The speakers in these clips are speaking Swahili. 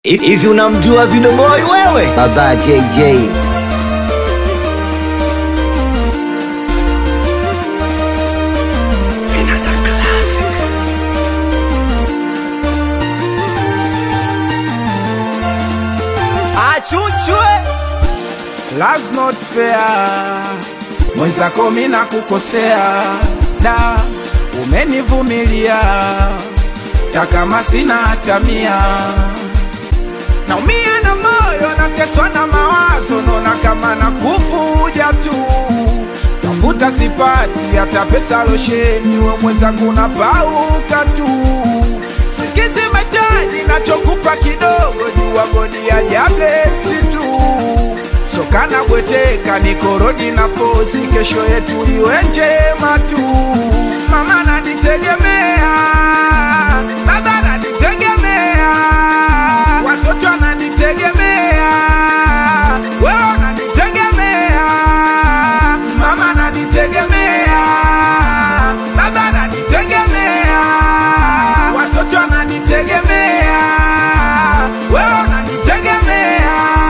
Hivi unamjua Video Boy wewe? Baba JJ. Vinanda Classic. Achuchwe Love's not fair, mwenzako mina kukosea, da umenivumilia, takama sina hata mia, naumia na moyo, nateswa na mawazo, nona kama na kufuja tu, tafuta sipati hata pesa losheni, we mwenzangu napauka tu, sikizi metaji, nachokupa kidogo, jua godi ya jablesi tu sokana bweteka nikorodi na fosi, kesho yetu iwe njema tu. Mama nanitegemea, baba nanitegemea, watoto wananitegemea, wewe unanitegemea, mama nanitegemea, baba nanitegemea, watoto wananitegemea, wewe unanitegemea.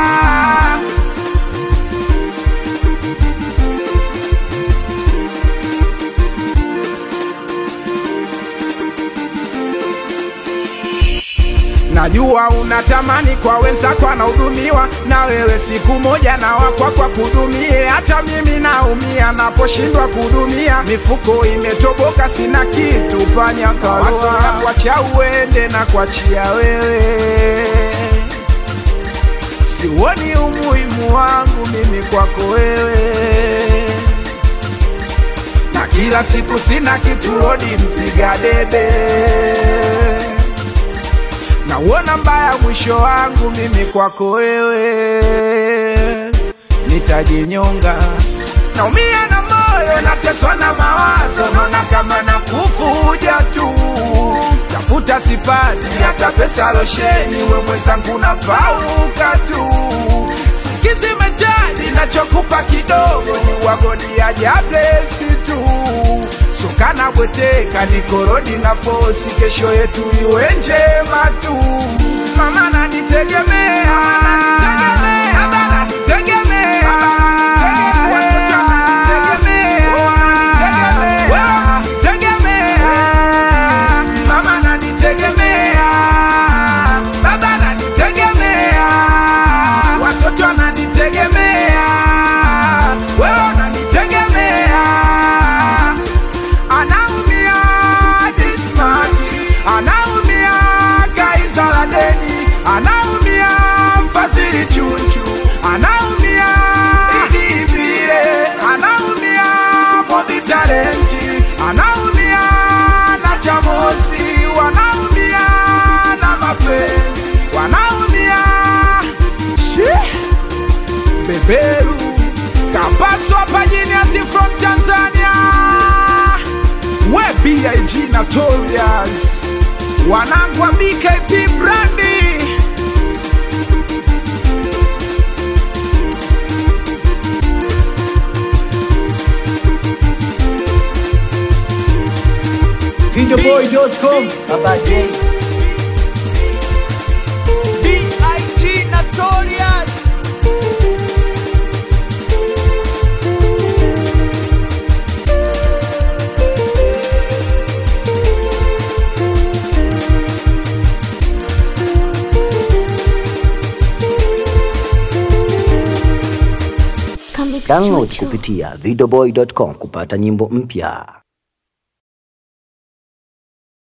Najua unatamani kwa wenzako anahudumiwa, na wewe siku moja na wakwa kwa kudumie. Hata mimi naumia naposhindwa kudumia, mifuko imetoboka, sina kitu panya kawaso na kuachia uende na kuachia wewe, siuoni umuhimu wangu mimi kwako wewe na kila siku sina kitu rodi mpiga debe nauona mbaya mwisho wangu mimi kwako wewe nitajinyonga naumia na moyo nateswa na mawazo naona kama na kufuja tu tafuta sipati hata pesa losheni we mwenzangu na pauka tu sikizi mejani nachokupa kidogo ni wagodi ya jablesi tu sukana bweteka nikorodi na posi kesho yetu iwe njema tu mama nanitegemea baba nanitegemea watoto wananitegemea wewe unanitegemea mama nanitegemea baba nanitegemea watoto wananitegemea wewe unanitegemea anaumia dismati anaumia kaisaladeni anaumia fazili chuchu anaumia idivile anaumia movitalenti anaumia na chamosi wanaumia na mapenzi wanaumia Shee! beberu kapaswa pajiniasi from tanzania we big notorious wanangu wa bkp brandi Videoboy.com. Baba J. B.I.G. Notorious Download kupitia videoboy.com kupata nyimbo mpya.